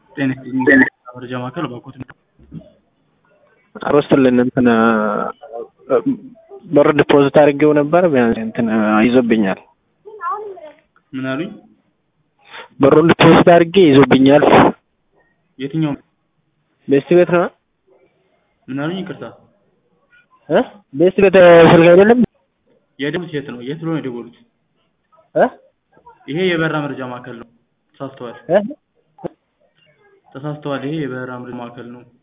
ጤና ይስጥልኝ መረጃ ማዕከል ባኮት አሮስትልን እንትን ብር ዲፖዚት አድርጌው ነበር ቢያንስ እንትን ይዞብኛል። ምን አሉኝ? ብሩን ዲፖዚት አድርጌ ይዞብኛል። የትኛው ቤስት ቤት ነው ምን አሉኝ? ይቅርታ እ ቤስት ቤት ስልክ አይደለም የደቡት የት ነው? የት ብሎ ነው የደወሉት? እ ይሄ የበራ መረጃ ማዕከል ነው። ተሳስተዋል፣ እ ተሳስተዋል። ይሄ የበራ መረጃ ማዕከል ነው።